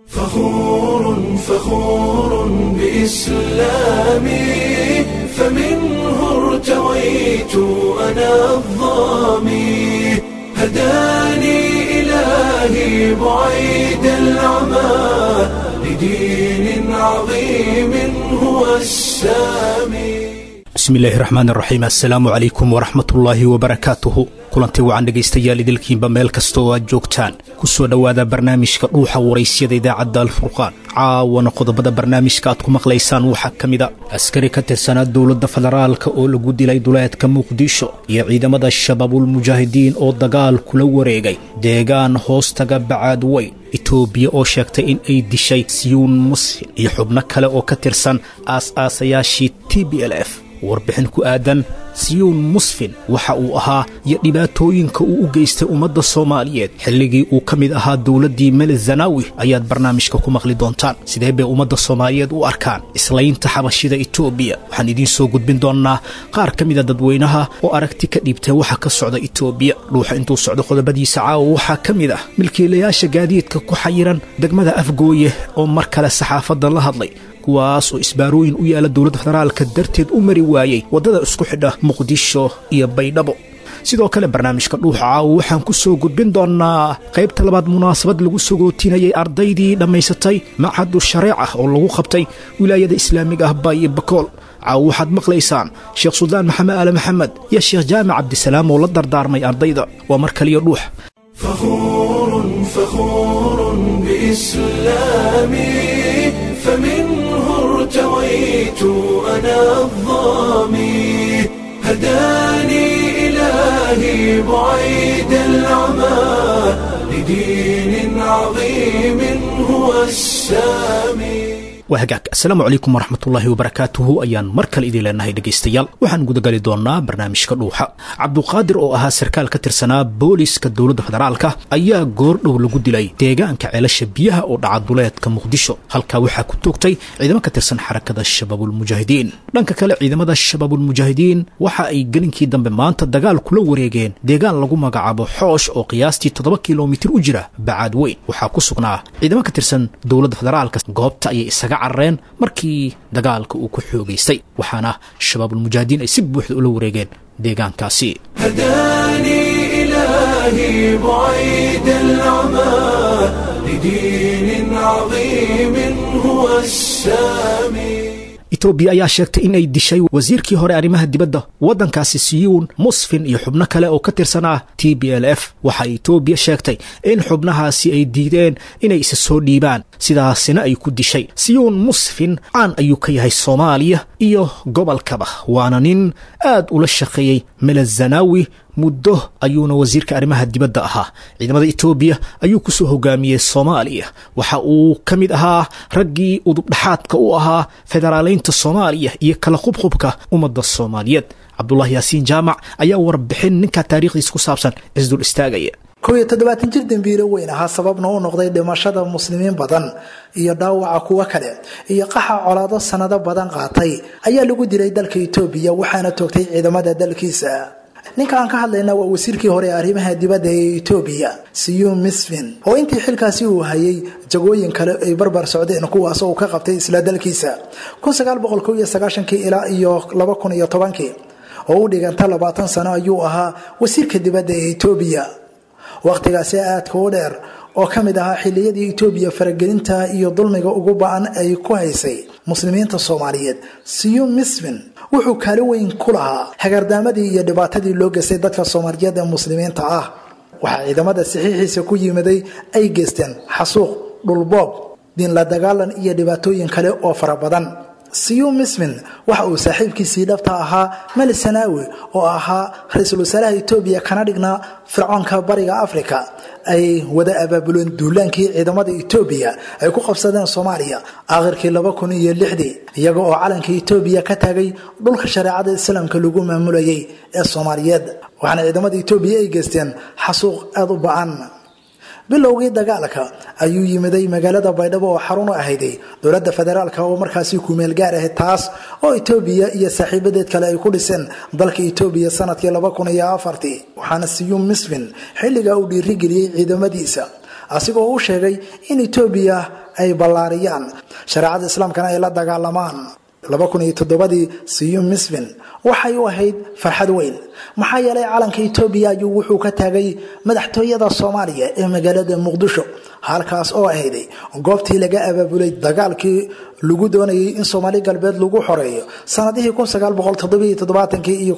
فخور فخور بإسلامي فمنه ارتويت أنا الظامي هداني إلهي بعيد العمى لدين عظيم هو السامي bismillaahi raxmaan raxiim assalaamu calaykum waraxmatullaahi wabarakaatuhu kulantii wacan dhegaystayaal idilkiinba meel kasta oo aad joogtaan ku soo dhowaada barnaamijka dhuuxa waraysyada idaacadda alfurqaan caawana qodobada barnaamijka aad ku maqlaysaan waxaa ka mida askari ka tirsanaa dowladda federaalka oo lagu dilay duleedka muqdisho iyo ciidamada shabaabulmujaahidiin oo dagaal kula wareegay deegaan hoostaga bacaad weyn etoobiya oo sheegtay in ay dishay siyuun muslim iyo xubno kale oo ka tirsan aas-aasayaashii t b l f warbixin ku aadan siyuun musfin waxa uu ahaa iyo dhibaatooyinka uu u geystay ummadda soomaaliyeed xilligii uu ka mid ahaa dowladdii mele zanaawi ayaad barnaamijka ku maqli doontaan sidee bay ummadda soomaaliyeed u arkaan islaynta xabashida etoobiya waxaan idiin soo gudbin doonnaa qaar ka mida dadweynaha oo aragti ka dhiibtay waxa ka socda etoobiya dhuuxa intuu socdo qodobadiisa caawa waxaa ka mid ah milkiilayaasha gaadiidka ku xayiran degmada afgooye oo mar kale saxaafadda la hadlay kuwaas oo isbaarooyin u yaala dowladda federaalka darteed u mari waayey waddada isku xidha muqdisho iyo baydhabo sidoo kale barnaamijka dhuuxa caawa waxaan ku soo gudbin doonnaa qaybta labaad munaasabad lagu sagootinayay ardaydii dhammaysatay machadu shareec ah oo lagu qabtay wilaayada islaamiga ah baayo bakool caawa waxaad maqlaysaan sheekh suldaan maxamed aale maxamed iyo sheekh jaamac cabdisalaam oo la dardaarmay ardayda waa mar kaliyo dhuux فخور فخور بإسلامي فمنه ارتويت أنا الظامي هداني إلهي بعيد العمى لدين عظيم هو السامي waa hagaag assalaamu calaykum waraxmatullaahi wabarakaatuhu ayaan mar kale idin leenahay dhegaystayaal waxaan gudagali doonnaa barnaamijka dhuuxa cabduqaadir oo ahaa sarkaal ka tirsanaa booliska dowladda federaalka ayaa goordhow lagu dilay deegaanka ceelasha biyaha oo dhaca duleedka muqdisho halkaa waxaa ku toogtay ciidamo ka tirsan xarakada shabaabulmujaahidiin dhanka kale ciidamada shabaabulmujaahidiin waxa ay gelinkii dambe maanta dagaal kula wareegeen deegaan lagu magacaabo xoosh oo qiyaastii toddoba kilomitir u jira bacaad weyn waxaa ku sugnaa ciidamo ka tirsan dowladda federaalka goobta ayay isaga carareen markii dagaalka uu ku xoogaystay waxaana shabaabulmujaahidiin ay si buuxda ula wareegeen deegaankaasi هداني إلهي بعيد العمى لدين عظيم هو السامي etoobiya ayaa sheegtay in ay dishay wasiirkii hore arrimaha dibadda waddankaasi siyuun musfin iyo xubno kale oo ka tirsanaa t b l f waxa etoobiya sheegtay in xubnahaasi ay diideen inay isa soo dhiibaan sidaasina ay ku dishay siyuun musfin caan ayuu ka yahay soomaaliya iyo gobolkaba waana nin aad ula shaqeeyey melezanawi muddo ayuuna wasiirka arrimaha dibadda ahaa ciidamada etoobiya ayuu ku soo hogaamiyey soomaaliya waxa uu ka mid ahaa raggii udubdhaxaadka u ahaa federaaleynta soomaaliya iyo kala qubqubka ummadda soomaaliyeed cabdulaahi yaasiin jaamac ayaa warbixin ninka taariikhdiisa ku saabsan isdul istaagaya kow iyo toddobaatan jir dembiilo weyn ahaa sababna u noqday dhimashada muslimiin badan iyo dhaawaca kuwo kale iyo qaxa colaado sanado badan qaatay ayaa lagu dilay dalka etoobiya waxaana toogtay ciidamada dalkiisa ninka aan ka hadlayna waa wasiirkii hore ee arrimaha dibadda ee etoobiya siyuun misfin oo intii xilkaasi uu hayay jagooyin kale ay barbar socdeen kuwaas uu ka qabtay isla dalkiisa ilaa iyo oo u dhiganta labaatan sano ayuu ahaa wasiirka dibadda ee etoobiya wakhtigaasi aadka u dheer oo ka mid ahaa xiliyadii etoobiya faragelinta iyo dulmiga ugu ba-an ay ku haysay muslimiinta soomaaliyeed siyuun misfin wuxuu kaali weyn ku lahaa hagardaamadii iyo dhibaatadii loo geystay dadka soomaaliyeed ee muslimiinta ah waxaa ciidamada saxiixiisa ku yimiday ay geysteen xasuuq dhulboob diinla dagaalan iyo dhibaatooyin kale oo fara badan siyuun misfin waxa uu saaxiibkiisii dhabta ahaa meli sanaawi oo ahaa ra-iisul wasaaraha etoobiya kana dhignaa fircoonka bariga afrika ay wada abaabuleen duulaankii ciidamada etoobiya ay ku qabsadeen soomaaliya aakhirkii laba kun iyo lixdii iyaga oo calanka etoobiya ka taagay dhulka shareecada islaamka lagu maamulayay ee soomaaliyeed waxaana ciidamada etoobiya ay geysteen xasuuq aada u ba-an bilowgii dagaalka ayuu yimiday magaalada baydhabo oo xarun u ahayday dowladda federaalk oo markaasi kumeel gaar ahayd taas oo etoobiya iyo saaxiibadeed kale ay ku dhiseen dalka etoobiya sanadkii waxaana siyuum misfin xilligaa uu dhiirigeliyey ciidamadiisa asigoo u sheegay in etoobiya ay ballaariyaan shareecada islaamkana ay la dagaalamaan laba kun iyo toddobadii siyum misvin waxay u ahayd farxad weyn maxaa yeelay calanka etoobiya ayuu wuxuu ka taagay madaxtooyada soomaaliya ee magaalada muqdisho halkaas oo ahayday goobtii laga abaabulay dagaalkii lagu doonayay in soomaali galbeed lagu xoreeyo sanadihii iyo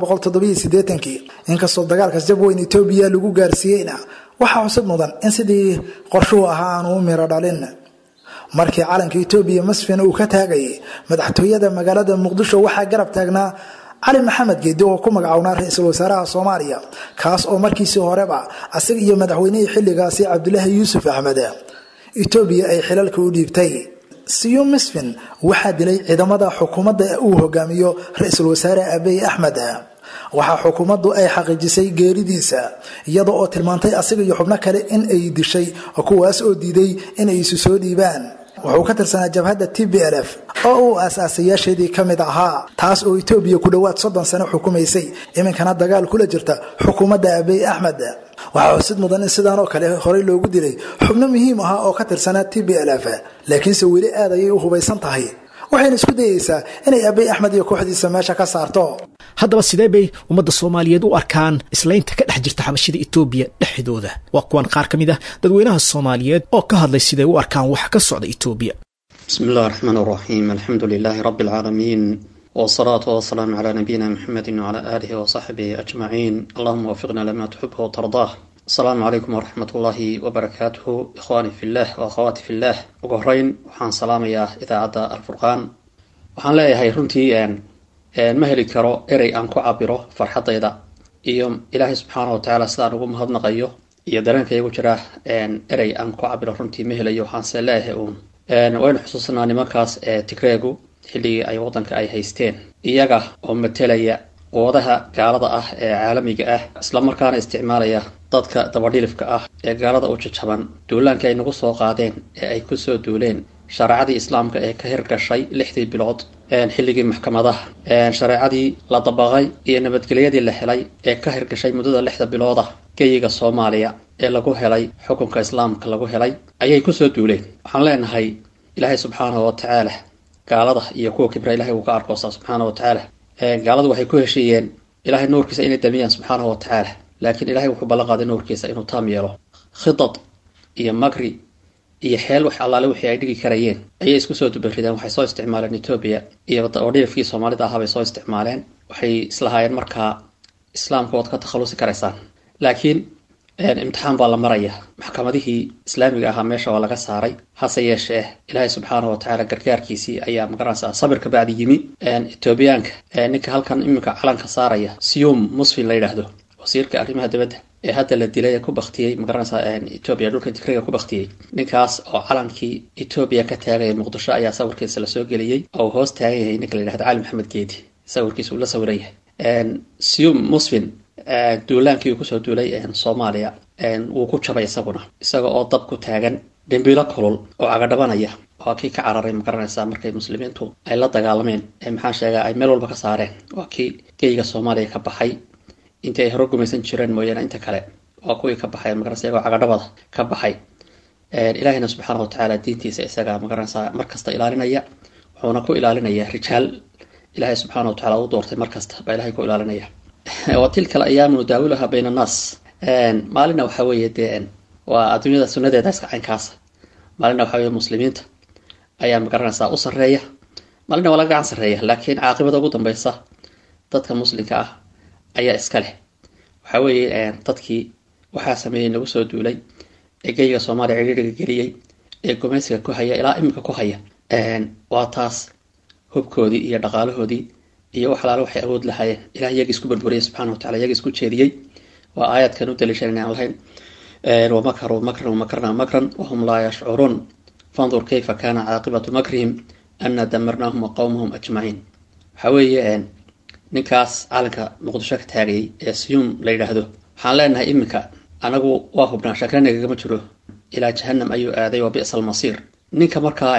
inkastoo dagaalkaas jab weyn etoobiya lagu gaarsiiyeyna waxaa cusub mudan in sidii qorshuhu ahaa aanu u miro dhalin markii calanka etoobiya masfin uu ka taagayay madaxtooyada magaalada muqdisho waxaa garab taagnaa cali maxamed geedi oo ku magacownaa ra-iisul wasaaraha soomaaliya kaas oo markiisii horeba asaga iyo madaxweynihii xilligaasi cabdulaahi yuusuf axmed etoobiya ay xilalka u dhiibtay siyum misfin waxaa dilay ciidamada xukuumadda uu hogaamiyo ra-iisul wasaare abiy axmed waxaa xukuumaddu ay xaqiijisay geeridiisa iyada oo tilmaantay asiga iyo xubno kale in ay dishay kuwaas oo diiday inay isu soo dhiibaan wuxuu ka tirsanaa jabhadda t b l f oo uu aasaasayaasheedii ka mid ahaa taas oo etoobiya ku dhowaad soddon sano xukumaysay iminkana dagaal kula jirta xukuumadda abiy axmed waxaa xusid mudan in sidaan oo kale horey loogu dilay xubno muhiim ahaa oo ka tirsanaa t b l f laakiinse weli aad ayay u hubaysan tahay waxayna isku dayeysaa inay abiy axmed iyo kooxdiisa meesha ka saarto haddaba sidee bay ummadda soomaaliyeed u arkaan islaynta ka dhex jirta xabashida etoobiya dhexdooda waa kuwan qaar ka mid ah dadweynaha soomaaliyeed oo ka hadlay siday u arkaan waxa ka socda etoobiya بسم الله الرحمن الرحيم الحمد لله رب العالمين والصلاة والسلام على نبينا محمد وعلى آله وصحبه أجمعين اللهم وفقنا لما تحبه وترضاه السلام عليكم ورحمة الله وبركاته إخواني في الله وأخواتي في الله وقهرين وحان سلام يا إذا عدى الفرقان وحان لا يهي رنتي أن ma heli karo erey aan ku cabiro farxadayda iyo ilaahay subxaana watacaala sidaan ugu mahadnaqayo iyo dareenka igu jira erey aan ku cabiro runtii ma helayo waxaanse leeyahay uun waynu xusuusanaa nimankaas ee tigreegu xilligii ay waddanka ay haysteen iyaga oo matelaya quwadaha gaalada ah ee caalamiga ah islamarkaana isticmaalaya dadka dabadhilifka ah ee gaalada u jajaban duulaankii ay nagu soo qaadeen ee ay kusoo duuleen shareecadii islaamka ee ka hirgashay lixdii bilood xilligii maxkamadaha shareecadii la dabaqay iyo nabadgelyadii la helay ee ka hirgashay muddada lixda bilooda geyiga soomaaliya ee lagu helay xukunka islaamka lagu helay ayay kusoo duuleen waxaan leenahay ilaahay subxaanahu watacaala gaalada iyo kuwa kibra ilahay uu ka arkoosaa subxaana watacaala gaaladu waxay ku heshiiyeen ilahay nuurkiisa inay damiyaan subxaanahu watacaala laakiin ilahay wuxuu ballan qaaday nuurkiisa inuu taam yeelo khidad iyo magri iyo xeel wax allaale wixii ay dhigi karayeen ayay isku soo dubarideen waxay soo isticmaaleen etoobiya iyo odhilifkii soomaalida ahaa bay soo isticmaaleen waxay islahaayeen markaa islaamka waad ka takhalusi karaysaan laakiin imtixaan baa la maraya maxkamadihii islaamiga ahaa meesha waa laga saaray hase yeeshee ilaahay subxaana watacaala gargaarkiisii ayaa magaranaysaa sabirka bacdi yimi etoobiyaanka ninka halkan iminka calanka saaraya siyum musfin la yidhaahdo wasiirka arrimaha dibadda ee hadda la dilay ee ku baktiyey magaranaysaa etoobiya dhulka tigriga ku baktiyey ninkaas oo calankii etoobiya ka taagaya muqdisho ayaa sawirkiisa lasoo geliyey oo uu hoos taagan yahay ninka la yidhahdo cali maxamed geedi sawirkiisa uu la sawiran yahay siyum musfin duulaankii uu kusoo duulay soomaaliya wuu ku jabay isaguna isaga oo dab ku taagan dhimbiilo kulul oo cagadhabanaya waa kii ka cararay magaranaysaa markay muslimiintu ay la dagaalameen ee maxaan sheegaa ay meel walba ka saareen waa kii geyiga soomaaliya ka baxay intii ay hore gumaysan jireen mooyaane inta kale waa kuwii ka baxay magaranaysa iyagoo cagadhabada ka baxay ilaahina subxaana watacaala diintiisa isaga magaranaysaa markasta ilaalinaya wuxuuna ku ilaalinaya rijaal ilaahay subxaana watacaala u doortay markasta baa ilahay ku ilaalinaya wa tilka alayaamu nudaawiluha bayna annaas maalina waxaa weeye dee waa adduunyada sunadeeda iska caynkaasa maalina waxaa weye muslimiinta ayaa magaranaysaa u sarreeya maalina waa laga gacan sarreeya laakiin caaqibada ugu dambeysa dadka muslimka ah ayaa iska leh waxaa weeye dadkii waxaa sameeyey nagu soo duulay ee geyiga soomaaliya cidhiiriga geliyey ee gumaysiga ku haya ilaa iminka ku haya waa taas hubkoodii iyo dhaqaalahoodii iyo wax alaale waxay awood lahaayeen ilah iyagii isku barbariyay subxana watacala iyagii isku jeediyey waa aayadkan u daliishan aan lahayn wamakaruu makran wamakarna makran wahum laa yashcuruun fandur kayfa kaana caaqibatu makrihim ana damarnaahum waqowmahum ajmaciin waxaa weeye ninkaas calanka muqdisho ka taagayay ee siyuum la yidhaahdo waxaan leenahay iminka anagu waa hubnaa shakranagagama jiro ilaa jahanam ayuu aaday waa bi'sa almasiir ninka markaa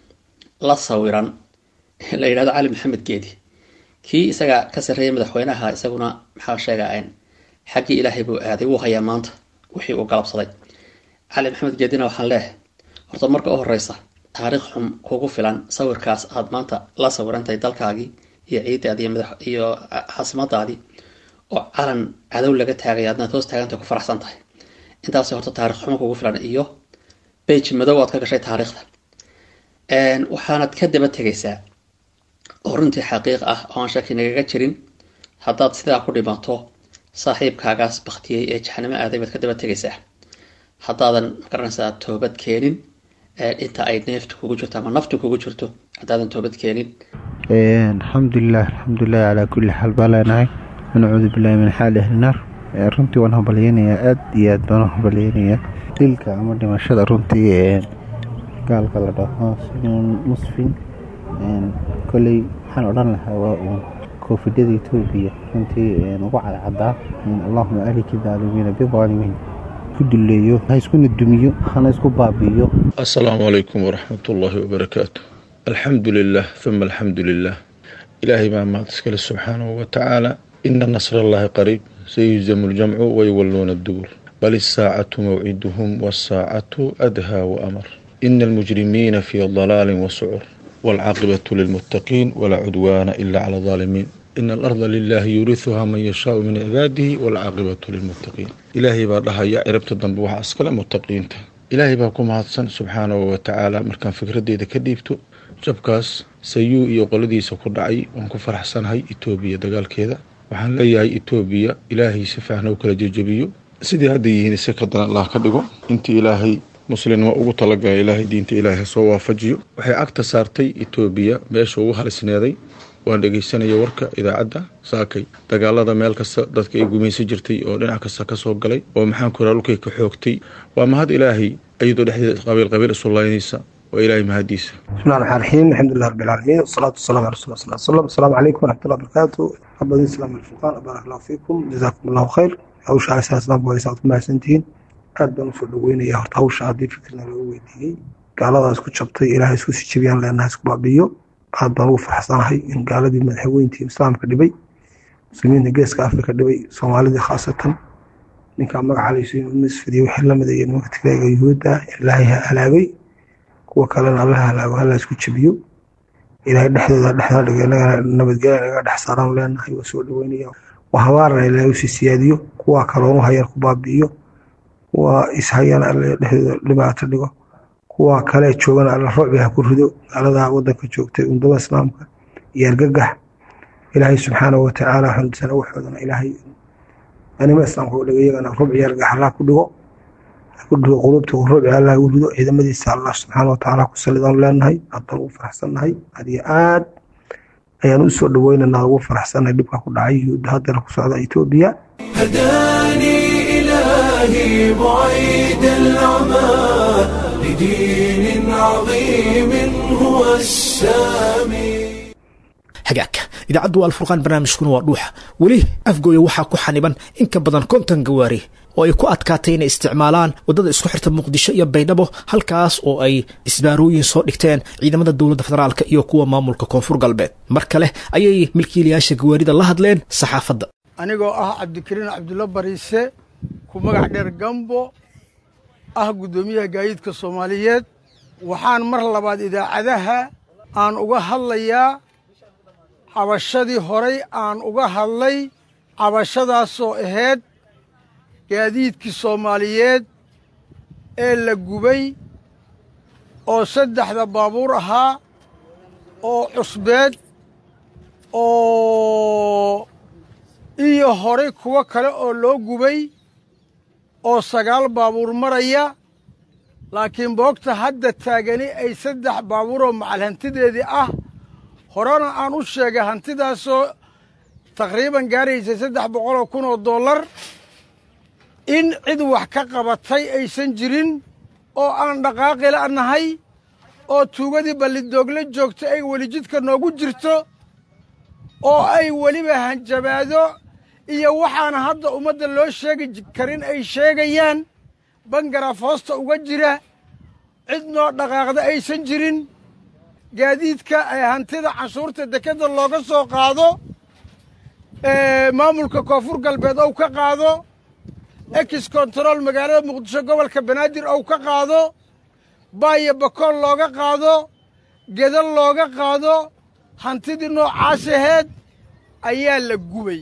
la sawiran la yidhahdo cali maxamed geedi kii isaga ka sarreeyay madaxweynaha isaguna maxaa sheegaa xaggii ilaahay buu aaday wuu hayaa maanta wixii uu galabsaday cali maxamed geedina waxaan leehay horta marka u horeysa taariikh xum kugu filan sawirkaas aad maanta la sawirantahay dalkaagii iyo ciidaadii madax iyo caasimadaadii oo calan cadow laga taagay adnaad hoos taagantay ku faraxsan tahay intaas horta taarikh xumo kugu filan iyo bage madow aad ka gashay taariikhda waxaanad ka daba tegaysaa oo runtii xaqiiq ah oo aan shaki nagaga jirin haddaad sidaa ku dhimato saaxiibkaagaas baktiyey ee jaxanimo aaday baad ka daba tegaysaa haddaadan magaranaysaa toobad keenin inta ay neefta kugu jirto ama naftu kugu jirto haddaadan toobad keenin alxamdulilah alxamdulilah calaa kulli xaal baa leenahay nacuudu billahi min xaali ahli naar runtii waan hambalyeynayaa aad iyo aad baan u hambalyeynayaa dilka ama dhimashada runtii gaalka la dhaho simon musfin koley waxaan odhan lahaa waa uun koofidada etoobiya runtii ugu cadcadaa allahuma aliki daalimiina bidaalimiin ku duleeyo ha iskuna dumiyo hana isku baabi'iyo asalaamu calaykum waraxmat ullaahi wabarakaatu alxamdu lilah huma alxamdu lilah ilaahay baa mahad iskale subxaanahu watacaala ina nasr allaahi qariib sayuzamu ljamcu wayuwalluuna dubur bal isaacatu mawciduhum wasaacatu adhaa waamar ina almujrimiina fii dalaalin wasucur waalcaaqibatu lilmuttaqiin walaa cudwaana ila cala alaalimiin ina alarda lilaahi yuurihuhaa man yashaau min cibaadihi waalcaaqibatu lilmuttaqiin ilaahay baa dhahaya ciribta dambe waxaa iskale muttaqiinta ilaahay baa ku mahadsan subxaanahu watacaala markaan fikradeyda ka dhiibto jabkaas sayuu iyo qoladiisa ku dhacay waan ku faraxsanahay etoobiya dagaalkeeda waxaan leeyahay etoobiya ilaahay si fiican u kala jejebiyo sidii hadda yihiin si kadan allah ka dhigo intii ilaahay muslimnimo ugu talagalay ilaahay diinta ilaahay ha soo waafajiyo waxay cagta saartay etoobiya meesha ugu halisneeday waan dhegeysanaya warka idaacadda saakay dagaalada meel kasta dadka ay gumaysan jirtay oo dhinac kasta kasoo galay oo maxaan ku raa dhulkay ka xoogtay waa mahad ilaahay ayadoo dhexdeeda qabiil qabiil isulaynaysa waa ilaahay mahadiisa bismillahi raxmaan raxiim alxamdulilah rabbi alcaalamiin wasalaatu wasalamu ala rasul sal slam asalaamu calaykum waraxmatullah barakaatu abadin islaam alfurqaan baarak allahu fiikum jazaakum allahu khayr hawsha alisa islaamku waysa aad ku mahadsantihiin aad baan usoo dhaweynaya horta hawsha haddii fikirna loo weydiiyey gaaladaas ku jabtay ilaahay isku sii jabiyaan leenahay isku baabi'iyo aad baan ugu faraxsanahay in gaaladii madaxweyntii islaamka dhibay muslimiinta geeska afrika dhibay soomaalidii khaasatan ninkaa magaca laysu misfidiya wixii lamid iyo nimanka tigreega yuhuudda ilaahay ha halaagay kuwa kalena alla halaago hala isku jabiyo ilaahay dhexdooda dhexdaa dhiga inagana nabadgelya naga dhex saaraan leenahay waa soo dhaweynaya waa habaarana ilaahay usii siyaadiyo kuwa kaloonu hayar ku baabi'iyo kuwa ishayana alla dhexdooda dhibaato dhigo kuwa kale joogana alla rucbi ha ku rido gaalada wadanka joogtay undada islaamka iyo argagax ilaahay subxaanahu watacaala xundisana waxoodana ilaahay anima islaamka u dhigo iyagana rubci iyo argagax allah ku dhigo ku dhigo qulubta rubci allah u rido ciidamadiisa allah subxaana watacaala ku salidaan leenahay haddaan ugu faraxsannahay aad iyo aad ayaan u soo dhaweynanaa ugu faraxsannahay dhibka ku dhacay yuhuudda haddana ku socda etoobiya هداني إلهي بعيد العمى لدين عظيم هو السامي hagaagka idaacaddu waa alfurqaan barnaamijkuna waa dhuuxa weli afgooya waxaa ku xaniban in ka badan konton gawaari oo ay ku adkaatay inay isticmaalaan waddada isku xirta muqdisho iyo baydhabo halkaas oo ay isbaarooyin soo dhigteen ciidamada dowladda federaalka iyo kuwa maamulka koonfur galbeed mar kale ayay milkiilayaasha gawaarida la hadleen saxaafadda anigoo ah cabdikariin cabdulla bariise ku magac dheer gambo ah guddoomiyaha gaadiidka soomaaliyeed waxaan mar labaad idaacadaha aan uga hadlayaa cabashadii horay aan uga hadlay cabashadaasoo ahayd gaadiidkii soomaaliyeed ee la gubay oo saddexda baabuur ahaa oo cusbeed oo iyo horay kuwo kale oo loo gubay oo sagaal baabuur maraya laakiin boogta hadda taagani ay saddex baabuuroo macal hantideedii ah horena aan u sheegay hantidaasoo taqriiban gaaraysay saddex boqoloo kun oo dollar in cid wax ka qabatay aysan jirin oo aan dhaqaaqi la'nahay oo tuugadii ballidoogle joogta ay weli jidka noogu jirto oo ay weliba hanjabaado iyo waxaana hadda ummadda loo sheegi karin ay sheegayaan bangaraaf hoosta uga jira cid noo dhaqaaqda aysan jirin gaadiidka ee hantida canshuurta dekedda looga soo qaado maamulka koonfur galbeed ou ka qaado ex control magaalada muqdisho gobolka banaadir ou ka qaado baayo bakool looga qaado gedal looga qaado hantidii noocaas aheed ayaa la gubay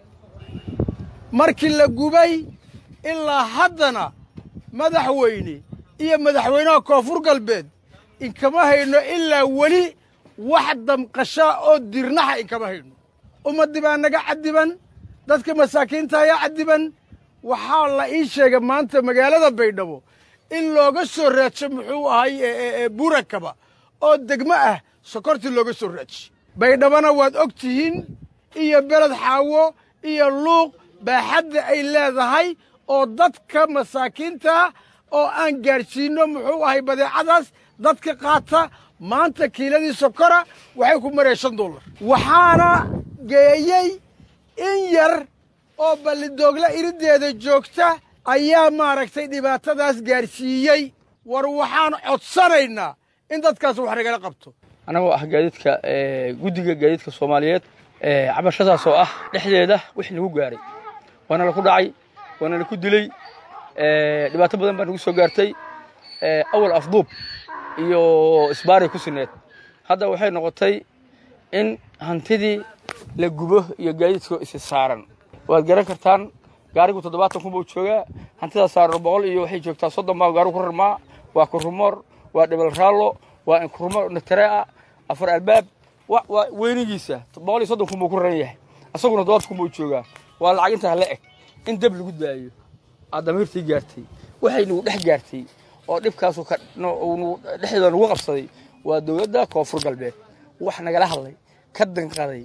markii la gubay ilaa haddana madaxweyne iyo madaxweynaha koonfur galbeed inkama hayno ilaa weli wax damqashaa oo dirnaxa inkama hayno ummaddii baa naga caddiban dadka masaakiinta ayaa caddiban waxaa la ii sheegay maanta magaalada baydhabo in looga soo raajo muxuu ahay burakaba oo degmo ah sokortii looga soo raaji baydhabona waad og tihiin iyo beled xaawo iyo luuq baaxadda ay leedahay oo dadka masaakiinta oo aan gaadhsiinno muxuu ahay badeecadaas dadka qaata maanta kiiladii sokora waxay ku maraya shan dollar waxaana geeyey in yar oo ballidoogla iriddeeda joogta ayaa maaragtay dhibaatadaas gaadhsiiyey war waxaan codsanaynaa in dadkaas wax nagala qabto annagoo ah gaadiidka guddiga gaadiidka soomaaliyeed cabashadaas oo ah dhexdeeda wix nagu gaaray waana laku dhacay waana laku dilay dhibaato badan baa nagu soo gaartay awal afduub iyo isbaaray ku sineed hadda waxay noqotay in hantidii la gubo iyo gaadiidkoo isi saaran waad garan kartaan gaarigu toddobaatan kun buu joogaa hantidaas saaran boqol iyo waxay joogtaa soddon baa gaarigu ku rarmaa waa kurumoor waa dhibal raallo waa inkurumoor naterea afar albaab waa weynigiisa boqol iyo soddon kun buu ku raran yahay asaguna toddobaatan kun buu joogaa waa lacag intaa la eg in dab lagu daayo aad damiirtii gaartay waxay nagu dhex gaartay oo dhibkaasu dhexdeeda nagu qabsaday waa dowladda koonfur galbeed wax nagala hadlay ka danqaday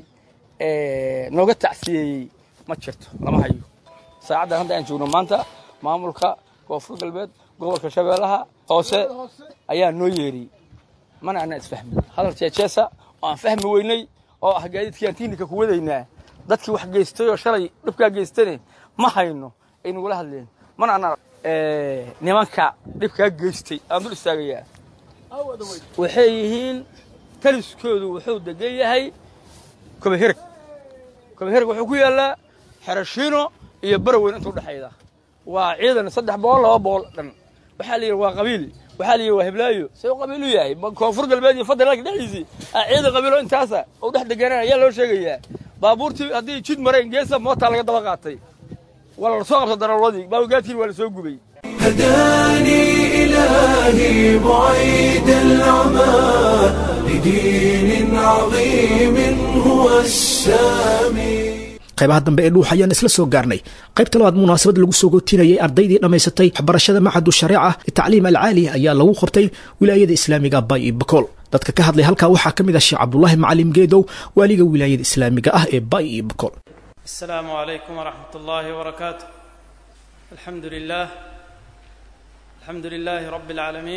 nooga tacsiyeeyey ma jirto lama hayo saacaddan hadda aan joogno maanta maamulka koonfur galbeed gobolka shabeellaha hoose ayaa noo yeeriyey mana anaa isfahmin hadal jeejeesa oo aan fahmi weynay oo ah gaadiidkii aan tiinika ku wadaynaa dadkii wax geystay oo shalay dhibkaa geystane ma hayno ay nagula hadleen mana anaa nimanka dhibkaa geystay aan dul istaagayaa waxay yihiin taliskoodu wuxuu degan yahay kobahereg kobahereg wuxuu ku yaallaa xerashiino iyo baraweyn inta udhexayda waa ciidan saddex boqol laba boqol dhan waxaa la yidhi waa qabiil waxaa la yidhi waa heblaayo see u qabiil u yahay koonfur galbeed iyo federaalka dhexdiisii ciidan qabiilo intaasa u dhex deganaan ayaa loo sheegayaa baabuurtii haddii jid mareen geesa mootaa laga daba qaatay waa la soo qabta darawladii baabugaadkiin waa la soo gubay هداني إلهي بعيد العمى لدين عظيم هو السامي qaybaha dambe ee dhuux ayaan isla soo gaarnay qaybta labaad munaasabad lagu soo gootinayay ardaydii dhammaysatay waxbarashada macadu shareeca tacliim alcaali ayaa lagu qabtay wilaayada islaamiga bay iyo bakool dadka ka hadlay halkaa waxaa ka mid ah sheekh cabdulaahi macalim geedow waaliga wilaayada islaamiga ah ee bay iyo bakool السلام عليكم ورحمة الله وبركاته الحمد لله الحمد لله رب العالمين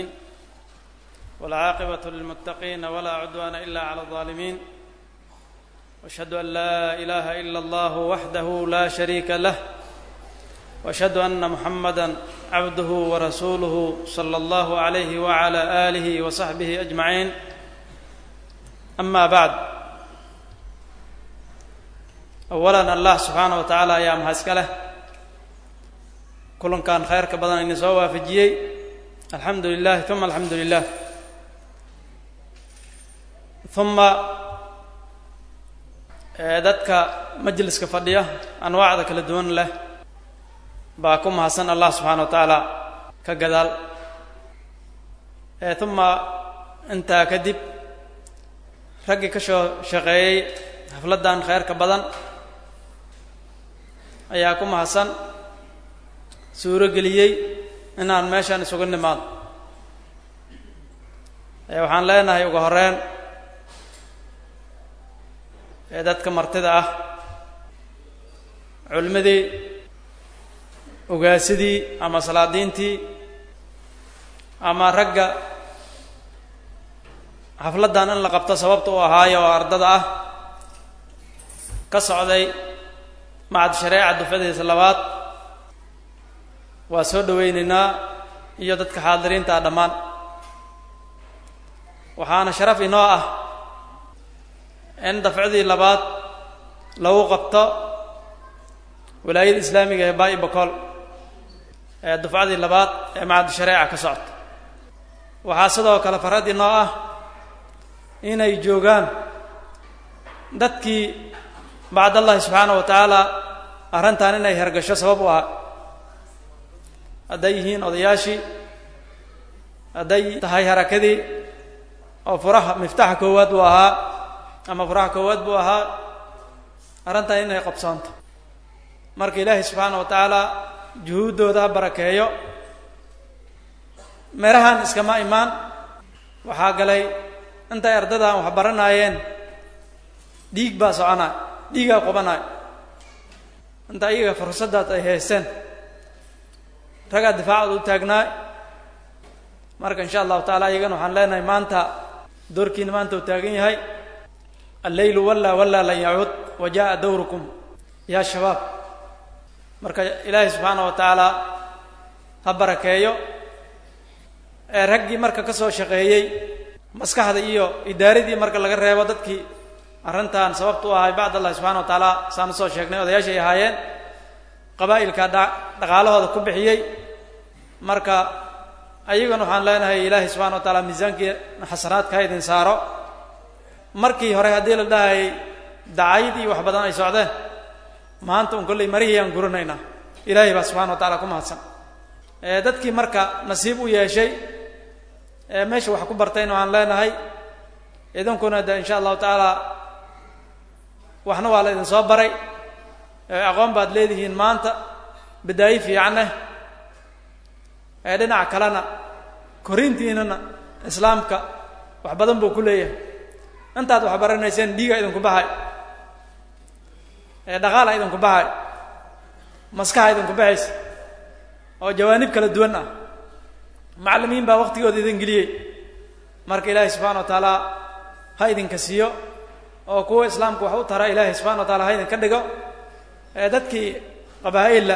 والعاقبة للمتقين ولا عدوان إلا على الظالمين واشهد أن لا إله إلا الله وحده لا شريك له واشهد أن محمدا عبده ورسوله صلى الله عليه وعلى آله وصحبه أجمعين أما بعد أولا الله سبحانه وتعالى يا مهسكله kulankan khayrka badan ini soo waafajiyey alxamdu lilahi uma alxamdu lilah uma dadka majliska fadhiya anwaacda kala duwan leh baa ku mahadsan allah subxaana wa tacaala ka gadaal uma intaa kadib raggii ka soo shaqeeyey xafladdan khayrka badan ayaa ku mahadsan suuro geliyey inaan meeshaan isugu nimaado waxaan leenahay ugu horeyn ee dadka martida ah culimmadii ogaasidii ama salaadiintii ama ragga xafladdan in la qabto sababta u ahaayo oo ardada ah ka socday macad shareeca dufcadiisa labaad waa soo dhoweynaynaa iyo dadka xaadiriinta ah dhammaan waxaana sharaf inoo ah in dafcadii labaad lagu qabto walaayada islaamiga ee baa'i bakool ee dufcadii labaad ee macad shareeca ka socota waxaa sidoo kale farad inoo ah inay joogaan dadkii bacdallahi subxaana wa tacaala arrintan inay hergasho sabab u ah hadday yihiin odayaashii hadday tahay harakadii oo furaha miftaxa koowaad buu ahaa ama furaha koowaad buu ahaa arrintan inay qabsoonto marka ilaahay subxaana wa tacaala juhuuddooda ha barakeeyo meerahan iskama imaan waxaa galay intay ardadan wax baranaayeen dhiig baa soconay dhiigaa qubanay inta iyaga fursaddaas ay haysteen ragaa difaacooda u taagnaay marka insha allahu taala iyagana waxaan leenahay maanta doorkiina maanta uu taagan yahay alleylu wallaa wallaa lan yacuud wa jaءa dawrukum yaa shabaab marka ilaahay subxaana wa tacaala ha barakeeyo ee raggii marka ka soo shaqeeyey maskaxda iyo idaaradii marka laga reebo dadkii arrintan sababta u ahay bacd allahi subxana wa tacaala saan usoo sheegnay odayaashay ahaayeen qabaa'ilka dhaqaalahooda ku bixiyey marka ayagana waxaan leenahay ilaahay subxana wa taala miisaankii xasanaadka ha idin saaro markii hore haddii la dhahayay dacayd iyo wax badan ay socdeen maanta un kolley marihii aan guranaynaa ilaahay baa subxana wa taala ku mahadsan dadkii marka nasiib u yeeshay meesha wax ku bartayna waxaan leenahay idinkuna de insha allahu tacaala waxna waa la idin soo baray aqoon baad leedihiin maanta badaayi fiicaneh ee dhinaca kalena korintiinana islaamka wax badan buu ku leeyahay intaad wax baranayseen dhiiga idinku baxay ee dhaqaala idinku baxay maskaxa idinku baxaysa oo jawaanib kala duwan ah macallimiin baa waqtigooda idin geliyey marka ilaahay subxana wa tacaala ha idinka siiyo oo kuwa islaamka wax u tara ilaahay subxana wa taala ha idinka dhigo ee dadkii qabaa'illa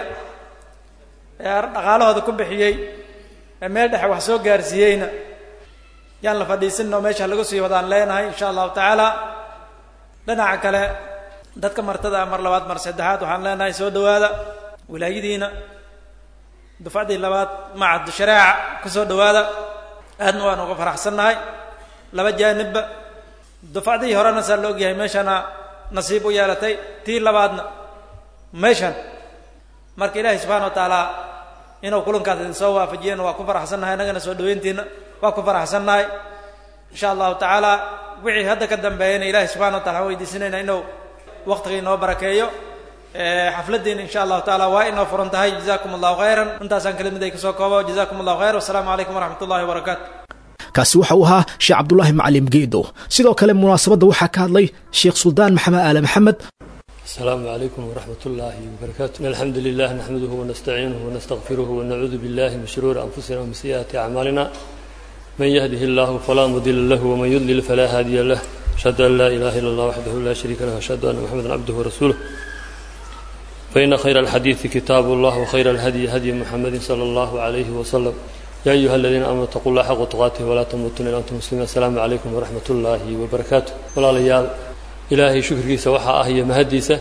ee dhaqaalahooda ku bixiyey ee meel dhexe wax soo gaarsiiyeyna yaan la fadhiisinno meesha lagu sii wadaan leenahay insha allahu tacaala dhinaca kale dadka martada mar labaad mar saddexaad waxaan leenahay soo dhawaada wilaayadiina dufcadii labaad macad shareeca ku soo dhawaada aadna waan uga faraxsannahay laba jaanibba dufcadii horena saa la ogyahay meeshana nasiib u yeelatay tii labaadna meeshan marka ilaahay subxana wa tacaala inuu kulankaas idin soo waafajiyena waa ku faraxsannahay innagana soo dhaweyntiina waa ku faraxsannahay insha allahu tacaala wixii hadda ka dambeeyana ilahay subxana wa taala waxaan weydiisanayna inuu waqtiga inoo barakeeyo xafladdiina insha allahu taala waa inoo furan tahay jazakum allahu khayran intaasaan kelimad ay kasoo koobo jazakum allahu khayr wasalaamu calaykum waraxmat ullahi wabarakaatu kaasi waxa uu ahaa sheekh cabdulaahi macalim geedo sidoo kale munaasabadda waxaa ka hadlay sheekh suldaan maxamed aale maxamed السلام عليكم ورحمة الله وبركاته إن الحمد لله نحمده ونستعينه ونستغفره ونعوذ بالله من شرور أنفسنا ومن سيئات أعمالنا من يهده الله فلا مضل له ومن يضلل فلا هادي له أشهد أن لا إله إلا الله وحده لا شريك له وأشهد أن محمدا عبده ورسوله فإن خير الحديث كتاب الله وخير الهدي هدي محمد صلى الله عليه وسلم يا أيها الذين آمنوا اتقوا الله حق تقاته ولا تموتن إلا أنتم مسلمين السلام عليكم ورحمة الله وبركاته ولا ليال ilaahay shukrigiisa waxaa ah iyo mahaddiisa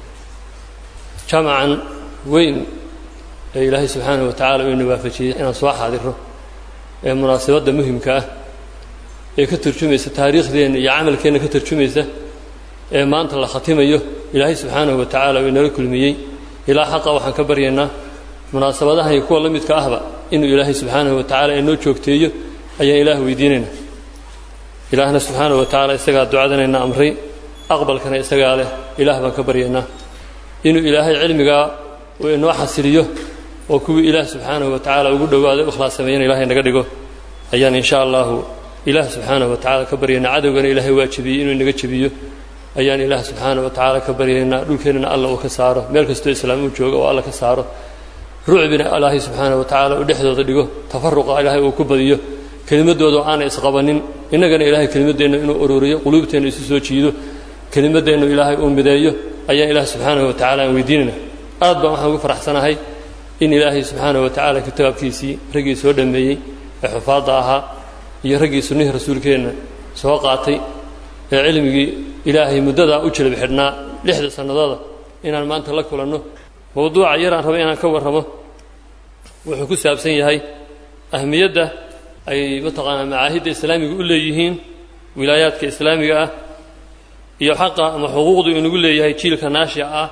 jamacan weyn ee ilaahay subxaanahu wa tacala uu ina waafajiyey inaan soo xaadirro ee munaasabadda muhimka ah ee ka turjumaysa taariikhdeenna iyo camalkeenna ka turjumaysa ee maanta la khatimayo ilaahay subxaanahu wa tacaala uu inala kulmiyey ilaa xaqa waxaan ka baryaynaa munaasabadahan iyo kuwa la midka ahba inuu ilaahay subxaanahu wa tacala inoo joogteeyo ayaan ilaah weydiinaynaa ilaahna subxaanahu wa tacaala isagaa ducadanayna amray aqbalkana isagaa leh ilaah baan ka baryaynaa inuu ilaahay cilmigaa uu inoo xasiliyo oo kuwii ilaah subxaanahu wa tacaala ugu dhowaaday ikhlaas sameeyana ilahay naga dhigo ayaan insha allahu ilaah subxaanahu wa tacala ka baryaynaa cadowgana ilaahay waa jebiyey inuu inaga jebiyo ayaan ilaah subxaanahu wa tacaala ka baryaynaa dhulkeennana alla uu ka saaro meel kastoo islaam uu jooga oo alla ka saaro rucbina ilaahay subxaanahu wa tacaala uu dhexdooda dhigo tafaruqa ilaahay uu ku badiyo kelimadooda aanay isqabanin innagana ilaahay kelimadeenna inuu ururiyo quluubteenna isu soo jiido kelimadeennu ilaahay uu mideeyo ayaan ilaah subxaanahu wa tacala aan weydiinayna aad baan waxaan ugu faraxsanahay in ilaahay subxaanahu wa tacaala kitaabkiisii raggii soo dhammeeyey ee xufaadda ahaa iyo raggii sunnihii rasuulkeenna soo qaatay ee cilmigii ilaahay muddadaa u jilib xidhnaa lixda sannadooda inaan maanta la kulanno mowduuca yaraan raba inaan ka warramo wuxuu ku saabsan yahay ahmiyadda ay mataqaanaa macaahidda islaamiga u leeyihiin wilaayaadka islaamiga ah iyo xaqa ama xuquuqdu inagu leeyahay jiilka naashica ah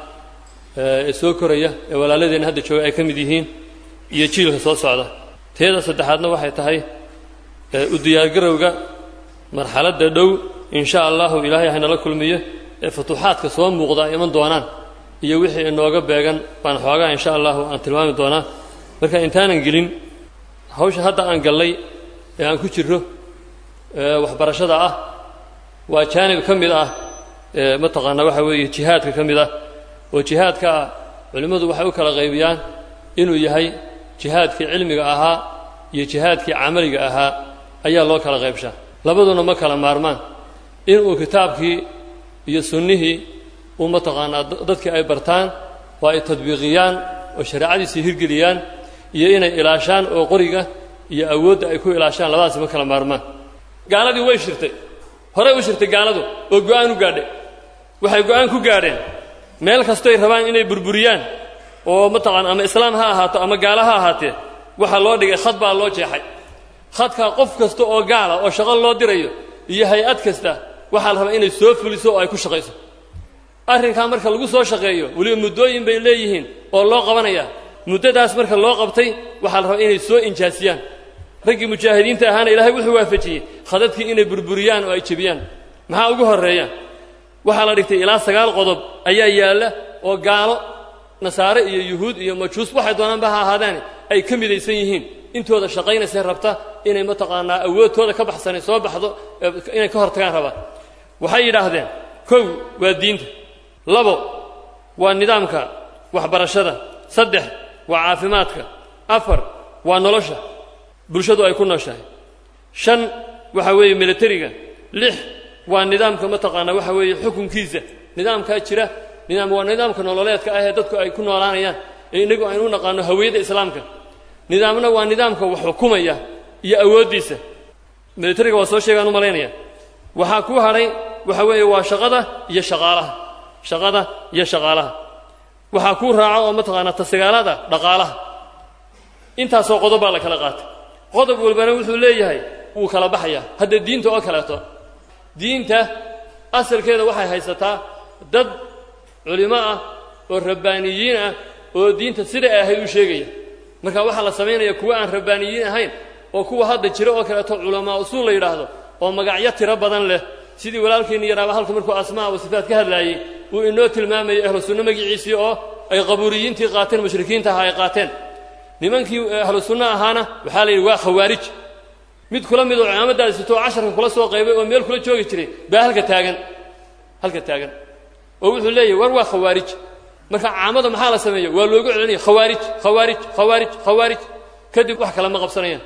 ee soo koraya ee walaaladeenna hadda jooga ay ka mid yihiin iyo jiilka soo socda teeda saddexaadna waxay tahay u diyaargarowga marxaladda dhow in sha allahu ilaahay haynala kulmiyo ee futuuxaadka soo muuqda ay iman doonaan iyo wixii inooga beegan baan xoogaa in sha allahu aan tilmaami doonaa marka intaanan gelin hawsha hadda aan gallay ee aan ku jirro waxbarashada ah waa jaanib ka mid ah mataqaanaa waxa weeye jihaadka ka mid ah oo jihaadka ah culimmadu waxay u kala qaybiyaan inuu yahay jihaadkii cilmiga ahaa iyo jihaadkii camaliga ahaa ayaa loo kala qaybshaa labaduna ma kala maarmaan inuu kitaabkii iyo sunnihii uu mataqaanaa dadkii ay bartaan oo ay tadbiiqiyaan oo shareecadiisii hirgeliyaan iyo inay ilaashaan oo qoriga iyo awoodda ay ku ilaashaan labadaasi ma kala maarmaan gaaladii way shirtay horey u shirtay gaaladu oo go-aan u gaadhay waxay go-aan ku gaadheen meel kastoy rabaan inay burburiyaan oo mataqaana ama islaam ha ahaato ama gaalo ha ahaatee waxaa loo dhigay khad baa loo jeexay khadkaa qof kasta oo gaala oo shaqo loo dirayo iyo hay-ad kasta waxaa la rabaa inay soo fuliso oo ay ku shaqayso arrinkaa marka lagu soo shaqeeyo weliba muddooyin bay leeyihiin oo loo qabanayaa muddadaas marka loo qabtay waxaa la rabaa inay soo injaasiyaan raggii mujaahidiinta ahaana ilaahay wuxuu waafajiyey khadadkii inay burburiyaan oo ay jebiyaan maxaa ugu horreeya waxaa la dhigtay ilaa sagaal qodob ayaa yaalla oo gaalo nasaare iyo yuhuud iyo majuus waxay doonaanba ha ahaadaane ay ka midaysan yihiin intooda shaqaynaysay rabta inay mataqaanaa awoodtooda ka baxsanay soo baxdo inay ka hortagaan rabaan waxay yidhaahdeen kow waa diinta labo waa nidaamka waxbarashada saddex waa caafimaadka afar waa nolosha bulshadu ay ku nooshahay shan waxa weeye militariga lix waa nidaamka mataqaanaa waxa weeye xukunkiisa nidaamkaa jira nidaam waa nidaamka nololeedka ah ee dadku ay ku noolaanayaan ee innagu aynu u naqaano hawiyadda islaamka nidaamna waa nidaamka wax xukumaya iyo awooddiisa militariga waa soo sheegaan u malaynaya waxaa ku hadhay waxa weeye waa shaqada iyo shaqaalaha shaqada iyo shaqaalaha waxaa kuu raaco oo mataqaanaa tasagaalada dhaqaalaha intaasoo qodob baa la kala qaatay qodob walbana wuxuu leeyahay wuu kala baxayaa hadda diinta oo kaleeto diinta asalkeeda waxay haysataa dad culimo ah oo rabbaaniyiin ah oo diinta sida ay ahayd u sheegaya marka waxaa la samaynaya kuwa aan rabbaaniyiin ahayn oo kuwa hadda jira oo kaleeto culamaa usuul la yidhaahdo oo magacyo tiro badan leh sidii walaalkeenni yaraaba halka markuu asmaa wa sifaat ka hadlaayey uu inoo tilmaamayay ahlu sunno magiciisii oo ay qabuuriyiintii qaateen mushrikiinta ahaa ay qaateen nimankii ahlu sunno ahaana waxaa la yidhi waa khawaarij mid kula mid oo cimaamadaadi sitoo casharka kula soo qaybay oo meel kula joogi jiray baa halka taagan halka taagan oo wuxuu leeyahy war waa khawaarij marka caamada maxaa la sameeya waa loogu celinaya khawaarij khawaarij khawaarij khawaarij kadib wax kale ma qabsanayaan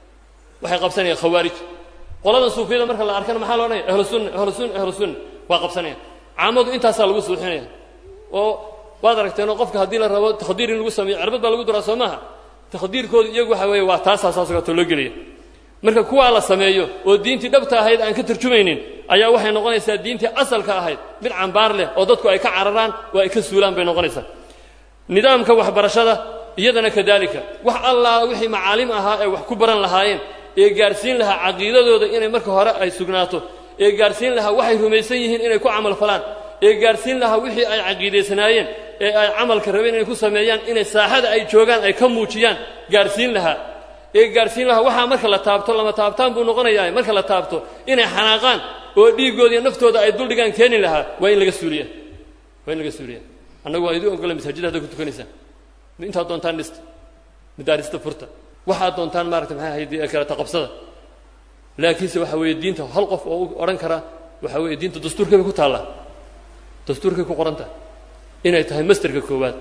waxay qabsanayaan khawaarij qoladan suufiyada marka la arkana maxaa lo odhanaya ahlu sunna ahlu sunna ahlu sunna waa qabsanayaan caamadu intaasaa lagu suuxinaya oo waad aragteenoo qofka haddii la rabo takhdiir in lagu sameeyo cirbad baa lagu duraa soo maaha takhdiirkooda iyagu waxa weeye waa taasaa saasgato loo gelaya marka kuwaa la sameeyo oo diintii dhabta ahayd aan ka tarjumaynin ayaa waxay noqonaysaa diintii asalka ahayd mid cambaar leh oo dadku ay ka cararaan oo ay ka suulaan bay noqonaysaa nidaamka waxbarashada iyadana kadaalika wax allaa wixii macaalim ahaa ee wax ku baran lahaayeen ee gaarsiin lahaa caqiidadooda inay marka hore ay sugnaato ee gaarsiin lahaa waxay rumaysan yihiin inay ku camal falaan ee gaarsiin lahaa wixii ay caqiidaysanaayeen ee ay camalka rabeen inay ku sameeyaan inay saaxada ay joogaan ay ka muujiyaan gaarsiin lahaa ee gaarsiin lahaa waxaa marka la taabto lama taabtaan buu noqonayaa marka la taabto inay xanaaqaan oo dhiiggooda iyo naftooda ay duldhigaan keeni lahaa waa in laga suuliya waa in laga suuliya annagu waa idin ogola masaajida hadda ku tukanaysaan intaad doontaan dhista madaarista furta waxaad doontaan maarata maxay ahayd kaleta qabsada laakiinse waxa weeye diinta hal qof oo u odhan kara waxa weeye diinta dastuurkay bay ku taallaa dastuurkay ku qoran tahay inay tahay masterka koowaad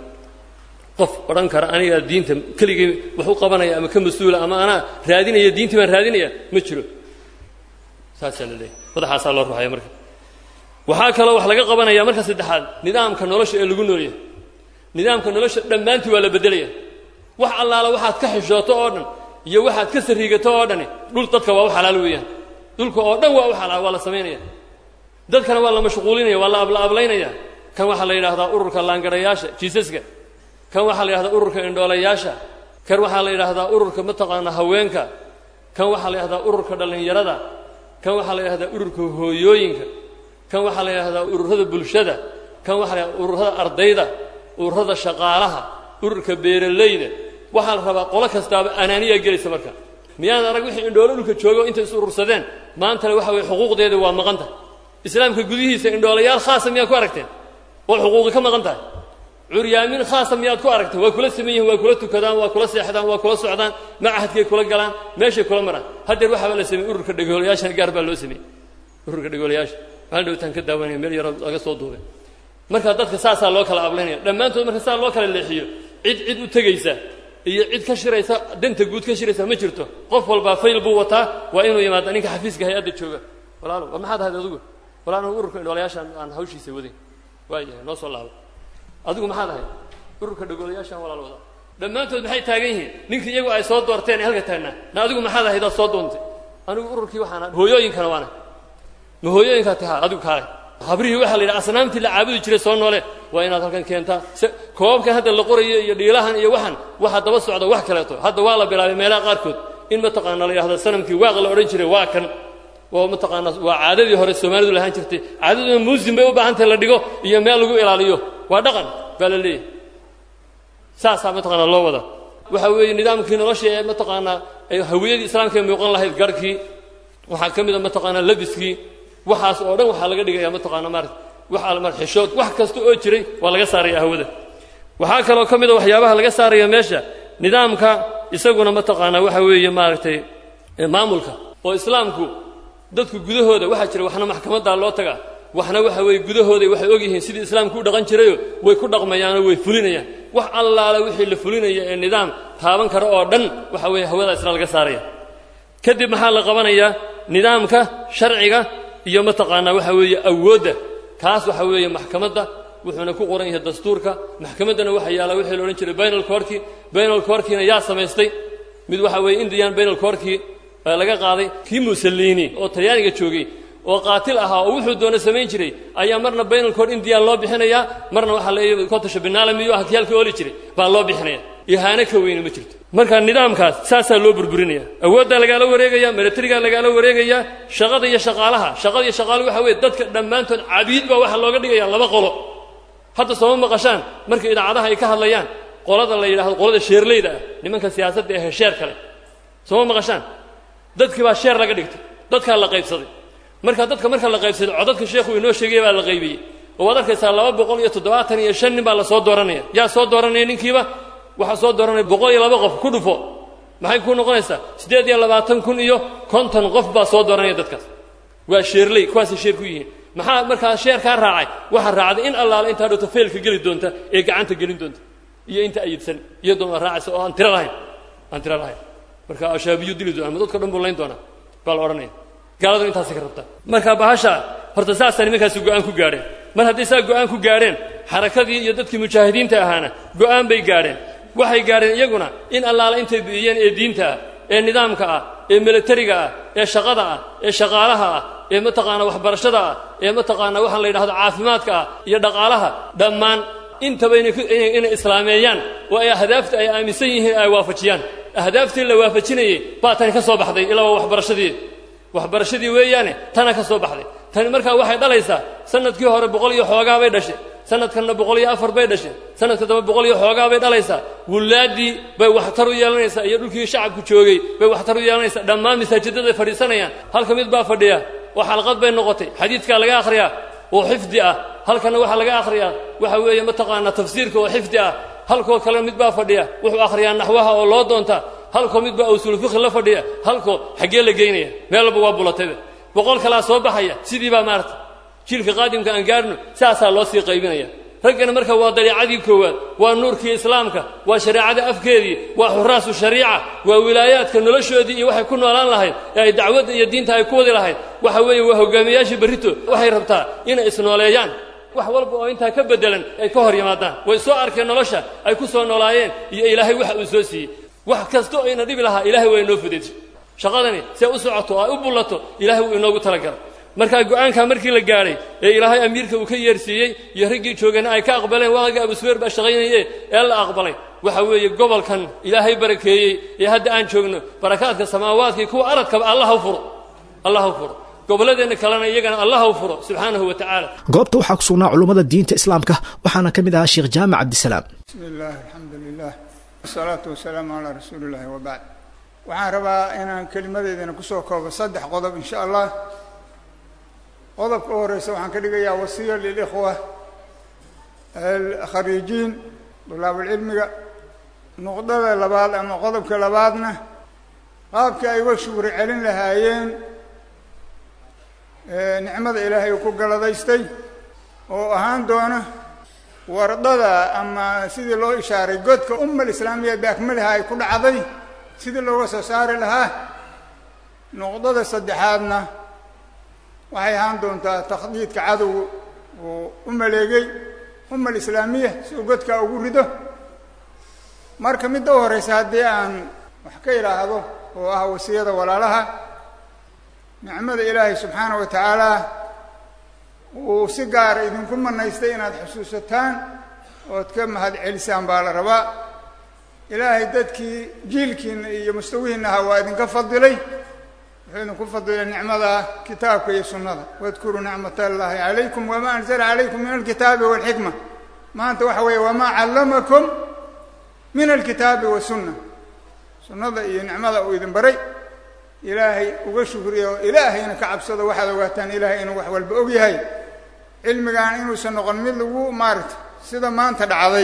qof odhan kara anigaa diinta keligay wax u qabanaya ama ka mas-uula ama anaa raadinaya diintii baan raadinaya ma jiro saasaa la leeyahy madaxaasaa loo ruxaya marka waxaa kaloo wax laga qabanaya marka saddexaad nidaamka nolosha ee lagu noolyahay nidaamka nolosha dhammaantii waa la beddelaya wax allaala waxaad ka xishooto oo dhan iyo waxaad ka sariigato oo dhani dhul dadka waa u xalaal weeyaan dhulka oo dhan waa u xalaal waa la samaynaya dadkana waa la mashquulinaya waa la ablaablaynaya kan waxaa la yidhahdaa ururka laangarayaasha jiisaska kan waxaa la yidhahdaa ururka indhoolayaasha kan waxaa la yidhaahdaa ururka mataqaanaa haweenka kan waxaa la yidhahdaa ururka dhallinyarada kan waxaa la yidhahdaa ururka hooyooyinka kan waxaa la yidhahdaa ururada bulshada kan waxaa la yidhahdaa ururada ardayda ururada shaqaalaha ururka beeralayda waxaa la rabaa qolo kastaaba anaaniyaa gelaysa marka miyaad arag wixii indhoolo dhulka joogo intay is urursadeen maantana waxa weye xuquuqdeeda waa maqan tahay islaamka gudihiisa indhoolayaal khaasa miyaad ku aragteen oo xuquuqi ka maqan tahay curyaamin khaasa miyaad ku aragteen waa kula saman yihin waa kula tukadaan waa kula seexdaan waa kula socdaan macahadkay kula galaan meeshay kula maraan haddeer waxaaba la sameeyey ururka dhegoolayaashana gaar baa loo sameeyey ururka dhegoolayaasha maalin dhowtaan ka daawanaya meel yaroo laga soo duubay marka dadka saasaa loo kala ablaynaya dhammaantood marka saa loo kala leexiyo cid cid u tegaysa iyo cid ka shiraysa danta guud ka shiraysa ma jirto qof walbaa fayl buu wataa waa inuu yimaado ninka xafiiska hay-adda jooga walaalo war maxaad ahayd adigu walaal anigu ururka indhoolayaashaan aan hawshiisa wadayn waayahay noo soo laabo adigu maxaad ahayd ururka dhagoolayaashaan walaal wadaa dhammaantood maxay taagan yihiin ninkii iyagu ay soo doorteen ee halka taagnaa na adigu maxaad ahayd aad soo doontay anigu ururkii waxaan ahay hooyooyinkana waana ma hooyooyinkaa tahaa adigu kaale habrihii waxaa la yidhaha asnaamtii la caabudi jiray soo noole waa inaad halkan keentaa se koobabkan hadda la qorayo iyo dhiilahan iyo waxan waxaa daba socda wax kaleeto hadda waa la bilaabay meelaha qaarkood in mataqaana la yidhahdo sanamkii waaq la odhan jiray waa kan oo mataqaana waa caadadii hore soomaalidu lahaan jirtay caadaduna muusin bay u baahan tahay la dhigo iyo meel lagu ilaaliyo waa dhaqan baa la leeyahay saasaa mataqaana loo wada waxa weeye nidaamkii nolosha ee mataqaanaa hawiyadii islaamka ee muuqan lahayd garhkii waxaa ka mid a mataqaanaa labiskii waxaas oo dhan waxaa laga dhigaya mataqaana maarata wax almar xishood wax kasta oo jiray waa laga saaraya hawada waxaa kaloo ka mid a waxyaabaha laga saaraya meesha nidaamka isaguna mataqaanaa waxa weeye maaragtay maamulka oo islaamku dadku gudahooda waxaa jira waxna maxkamaddaa loo tagaa waxna waxa weeye gudahooda waxay ogyihiin sidii islaamku u dhaqan jirayo way ku dhaqmayaanoo way fulinayaan wax allaala wixii la fulinaya ee nidaam taaban kara oo dhan waxa weeye hawada isla laga saaraya kadib maxaa la qabanayaa nidaamka sharciga iyo mataqaanaa waxa weeye awoodda kaas waxa weeye maxkamadda wuxuuna ku qoran yahay dastuurka maxkamaddana waxa yaalla wixii la odhan jiray bainal corki bainal corkina yaa samaystay mid waxa weeye indian bainal corki laga qaaday kii musaliini oo talyaaniga joogay oo qaatil ahaa oo wuxuu doona samayn jiray ayaa marna bainal cor india loo bixinayaa marna waxaa la kotasha binaalamiyo ah kiyaalka ooli jiray baa loo bixinaya ihaano ka weyne ma jirto marka nidaamkaas saasaa loo burburinaya awooddaa lagaala wareegaya milatarigaa lagaala wareegaya shaqada iyo shaqaalaha shaqada iyo shaqaaluhu waxa weye dadka dhammaantood cabiid baa waxaa looga dhigaya laba qolo hadda sooma maqashaan marka idaacadaha ay ka hadlayaan qolada la yidhahdo qolada sheerleyda ah nimanka siyaasadda ee sheer kale sooma maqashaan dadkii baa sheer laga dhigtay dadkaa la qaybsaday marka dadka marka la qaybsaday codadka sheekhu inoo sheegaya baa la qaybiyey oo waad arkaysaa laba boqol iyo toddobaatan iyo shan nin baa la soo dooranaya yaa soo dooranaya ninkiiba waxaa soo dooranaya boqol iyo laba qof ku dhufo maxay ku noqonaysaa siddeed iyo labaatan kun iyo konton qof baa soo dooranaya dadkaas waa sheerley kuwaasay sheer ku yihiin maxaa markaa sheerkaa raacay waxaa raacday in allaale intaa dhowto feelka geli doonta ee gacanta gelin doonta iyo inta ayidsan iyadoona raacaysa oo aan tiro lahayn aan tiro lahayn marka ashaabiyu dili doona ama dadka dhan buu layn doonaa baa la odhanaya gaaladu intaasay ka rabtaa marka bahasha horta saasaa nimankaasi go-aan ku gaadheen mar hadday saa go-aan ku gaadheen xarakadii iyo dadkii mujaahidiinta ahaana go-aan bay gaadheen waxay gaadheen iyaguna in allaala intay bi'iyeen ee diinta ah ee nidaamka ah ee milatariga ah ee shaqada ah ee shaqaalaha ah ee mataqaana waxbarashada ah ee mataqaana waxaa la yidhahdo caafimaadka ah iyo dhaqaalaha dhammaan intaba inay islaameeyaan oo ay ahdaafta ay aaminsan yihiin ay waafajiyaan ahdaaftii la waafajinayey baa tani ka soo baxday ilaa waa waxbarashadii waxbarashadii weeyaane tana ka soo baxday tani markaa waxay dhalaysaa sanadkii hore boqol iyo xoogaa bay dhashay sanadkanna boqol iyo afar bay dhashay sanadka damba boqol iyo xoogaa bay dhalaysaa wulaaddii bay waxtar u yeelanaysaa iyo dhulkii shacabku joogay bay waxtar u yeelanaysaa dhammaan masaajidaday fadhiisanayaan halka mid baa fadhiya oo xalqad bay noqotay xadiidkaa laga akhriyaa oo xifdi ah halkana waxaa laga akhriyaa waxa weeye mataqaanaa tafsiirka oo xifdi ah halkoo kale mid baa fadhiya wuxuu akhriyaa naxwaha oo loo doonta halkoo mid baa usuulfikhi la fadhiya halkoo xaggee la geynaya meel walba waa bulatayba boqol kalaa soo baxaya sidii baa maarata jiilka qaadimka aan gaarhno saasaa loo sii qaybinaya raggana marka waa dariicadii koowaad waa nuurkii islaamka waa shareecada afkeedii waa xuraasu shariica waa wilaayaadka noloshoodii iyo waxay ku noolaan lahayd ee ay dacwadda iyo diinta ay ku wadi lahayd waxa weeye waa hogaamiyayaashii berrito waxay rabtaa inay isnooleeyaan wax walba oo intaa ka beddelan ay ka hor yimaadaan way soo arkeen nolosha ay ku soo noolaayeen iyo ilaahay waxa uu soo siiyey wax kasta oo ina dhibi lahaa ilaahay waa inoo fudaysay shaqadani see u socoto oo ay u bullato ilaahay wuu inoogu talagalay markaa go-aankaa markii la gaadhay ee ilaahay amiirka uu ka yeersiiyey iyo raggii joogayna ay ka aqbaleen waaga abusufeer baa shaqaynaye ee la aqbalay waxa weeye gobolkan ilaahay barakeeyey ee hadda aan joogno barakaadka samaawaadka kuwa aradkaba allah u furo allah u furo gobolladeenna kalena iyagana allah u furo subxaanahu wa tacaala goobta waxaa ku sugnaa culummada diinta islaamka waxaana ka mid ahaa sheekh jaamac cabdisalaam bismi illaahi alxamdu lilah wasalaatu wasalaamu calaa rasuuli illahi wabacd waxaan rabaa inaan kelimadeydana kusoo koobo saddex qodob insha allah qodobka u horeysa waxaan ka dhigayaa wasiya lilikhwa alkhariijiin dulaabulcilmiga nuqdada labaad ama qodobka labaadna qaabkii ay uga shugri celin lahaayeen nicmada ilaahay uu ku galadaystay oo ahaan doona wardada ama sidii loo ishaaray godka umma alislaamiya biakmaliha ay ku dhacday sidii looga soo saari lahaa nuqdada saddexaadna waxay ahaan doontaa takhdiidka cadowga uu u maleegay umma alislaamiya si uu godkaa ugu rido marka midda u horeysa haddii aan wax ka idhaahdo oo ah wasiyada walaalaha nicmada ilaahay subxaana wa tacaala uu si gaara idinku manaystay inaad xusuusataan ood ka mahad celisaan baa la rabaa ilaahay dadkii jiilkiina iyo mustawihiina ahaa waa idinka fadilay wuxuu idinku fadilay nicmada kitaabka iyo sunnada wadkuruu nicmat allaahi calaykum wamaa anzala calaykum min alkitaabi walxikma maanta waxa weeye wamaa callamakum min alkitaabi wasunna sunnada iyo nicmada uu idin baray ilaahay uga shukriya oo ilaahayna ka cabsado waxaad ogaataan ilaahay inuu wax walba og yahay cilmigaan inuusan noqon mid lagu maaragta sida maanta dhacday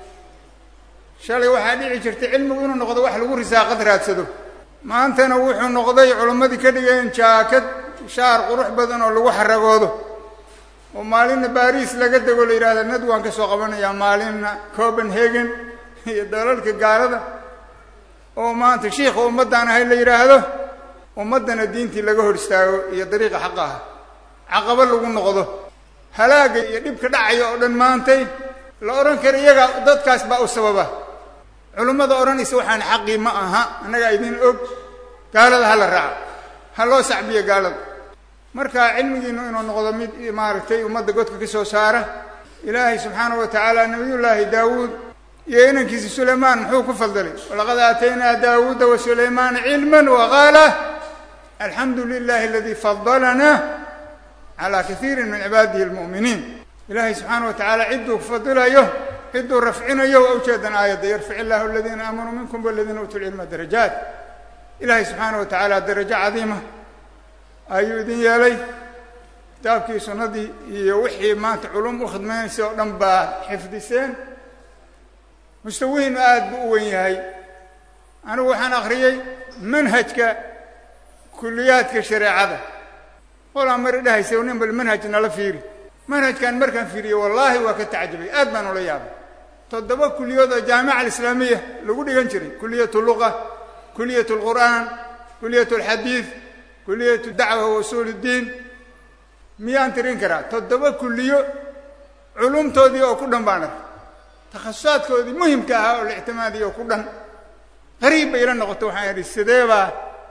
shalay waxaa dhici jirtay cilmigu inuu noqdo wax lagu risaaqad raadsado maantana wuxuu noqday culimmadii ka dhigeen jaakad shaar qurux badan oo lagu xaragoodo oo maalinna baariis laga dego la yidhahda nad waan ka soo qabanayaa maalinna copenhagen iyo dalalka gaalada oo maanta shiikha ummaddaan ahay la yidhaahdo ummaddana diintii laga hor istaago iyo dariiqa xaqa ah caqabo lagu noqdo halaaga iyo dhibka dhacaya oo dhan maantay la odhan kara iyaga dadkaas baa u sababa culimmada odhanaysa waxaan xaqii ma aha annagaa idin og gaalada ha la raaco ha loo sacbiyo gaalada marka cilmigiinu inuu noqdo mid maaragtay ummadda godka ka soo saara ilaahay subxaana wa tacaala nabiyullaahi daawuud iyo inankiisa sulaymaan muxuu ku fadilay walaqad aataynaa daawuuda wa sulaymaana cilman waqaala alxamdu lilahi aladii fadalana calaa kaiirin min cibaadihi almu'miniin ilaahay subxaana wa tacaala cidduu fadilayo cidduu rafcinayo waa ujeedan aayadda yarfic illaahu aladiina aamanuu minkum waladiina uutuu lcilma darajaat ilaahay subxaana wa tacaala darajo cadiima ayuu idin yeelay kitaabkii sunnadii iyo wixii maanta culum u khidmaynaysa oo dhan baa xifdiseen mustawihiinu aada buu u wen yahay anigu waxaan akhriyey manhajka kuliyaadka shareecada qolaa mari dhahaysa nin bal manhaj nala fiiri manhajkan markaan fiiriye wallaahi waa ka tacjabay aad baan ula yaabay toddoba kuliyood oo jaamica alislaamiya lagu dhigan jiray kuliyat luqa kuliyat lqur'aan kuliyat alxadiid kuliyat dacwa wa usuul iddiin miyaan tirin karaa toddoba kuliyo culumtoodii oo ku dhan baan arkay takhasusaadkoodii muhimka ahaa oo la ictimaadiyo oo ku dhan qariib bay ila noqoto waxaan idhi sidee baa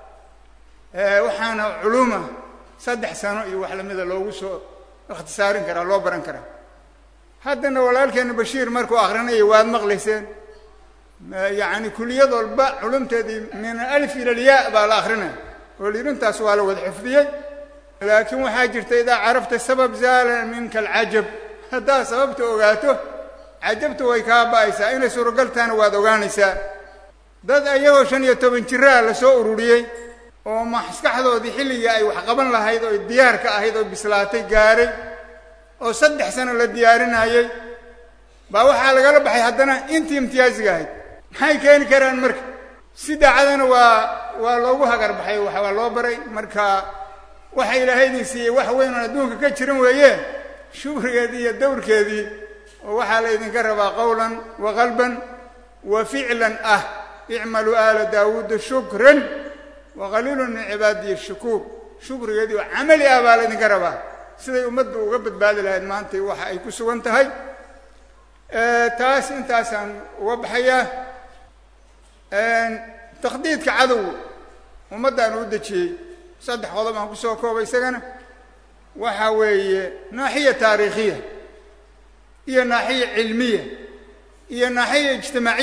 waxaana culuma saddex sano iyo wax lamida loogu soo ikhtisaarin karaa loo baran karaa haddana walaalkeena bashiir markuu akrinaya waad maqlayseen yacni kuliyad walba culumteedii min alif ila alyaa baa la akrinaya oo lirintaas waa la wada xifdiyey laakiin waxaa jirta idaa carafta sabab zaala minka alcajab haddaad sababta ogaato cajabta way kaa ba'aysaa inay suuragaltaana waad ogaanaysaa dad ayagoo shan iyo toban jiraa la soo ururiyey oo maskaxdoodii xilligii ay wax qaban lahayd oo diyaar ka ahayd oo bislaatay gaaray oo saddex sano la diyaarinayey baa waxaa lagala baxay haddana intii imtiyaasiga ahayd maxay keeni karaan marka si daacadana waa waa loogu hagar baxay waa loo baray marka waxa ilaahay idin siiyey wax weyn oon adduunka ka jiran weeye shukrigeedii iyo dawrkeedii oo waxaa la ydinka rabaa qowlan wa qalban wa ficlan ah icmaluu aala daawuuda shukran wa qaliilun min cibaadiyi shukuur shukrigeedii oo camali ah baa la ydinka rabaa siday ummaddu uga badbaadi lahayd maanta waxa ay ku sugan tahay taas intaasaan uga baxayaa takhdiidka cadowga ummaddaan u dejiyey saddex qodob aan kusoo koobay isagana waxa weeye naaxiya taariikhiya iyo naaxiya cilmiya iyo naaxiya ijtimaaciya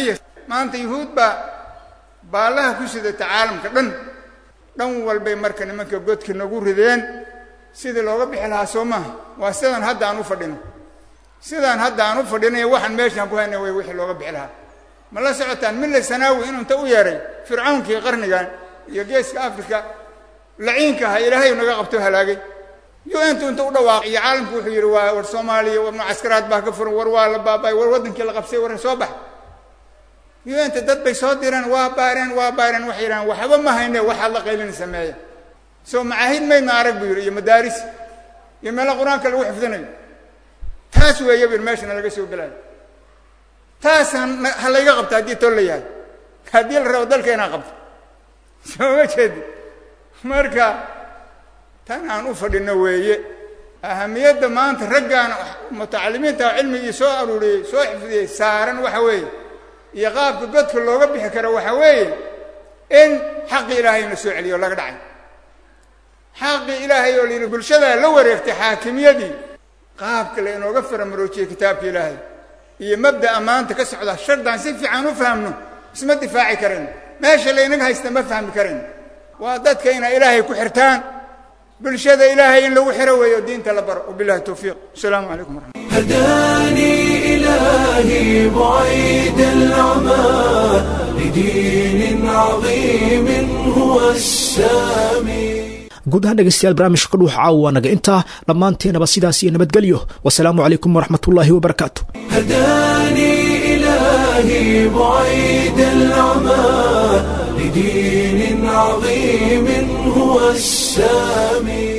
maanta yuhuud baa baallaha ku sidata caalamka dhan dhan walbay marka nimanka godka nagu rideen sidii looga bixi lahaa soo maaha waa sidaan hadda aan u fadhino sidaan hadda aan u fadhinayo waxaan meeshaan ku hayna way wixii looga bixi lahaa ma la socotaan mille sanaawi inuu inta u yeeray fircawnkii qarnigan iyo geeska africa laciinka aha ilaahay naga qabto halaagay un-tu inta u dhawaaqay iyo caalamku wuxuu yidhi waa war soomaaliya war mucaskaraad baa ka furan war waa la baabay war waddankii la qabsay war soo bax un-ta dad bay soo direen waa baareen waa baareen waxay yidhahaan waxba ma hayne waxaad la qaylin sameeya soo macaahid maydna arag buu yidhi iyo madaaris iyo meelo qur-aanka lagu xifdinayo taas weeya bir meeshana laga soo gelayo taas ha layga qabto haddii tol la yahay haddii la rabo dalka inaa qabto soo ma jeedi marka tan aan u fadhino weeye ahamiyadda maanta raggaan mutacalimiinta cilmigii soo aruuriyey soo xifdiyey saaran waxa weeye iyo qaabka godka looga bixi karo waxa weeye in xaqi ilaahayna soo celiyo o laga dhacay xaqii ilaahay oo layidhi bulshadaa la wareegtay xaakimiyadii qaabka la inooga faramaroojiyey kitaabka ilaahay iyo mabda'a maanta ka socda shardaan si fiican u fahamno isma difaaci karayn meesha laynaga haysta ma fahmi karayn waa dadka inay ilaahay ku xirtaan bulshada ilaahay in lagu xiro weeyo diinta la baro wabillahi towfiiq asalaamu calaykum waraxmat هداني إلهي بعيد العمى لدين عظيم هو السامي guud ahaan dhegeystayaal barnaamijka ka dhuuxa caawa waa naga intaa dhammaanteenaba sidaas iyo nabadgelyo wasalaamu calaykum waraxmatullaahi wabarakaatu هداني إلهي بعيد العمى لدين عظيم هو السامي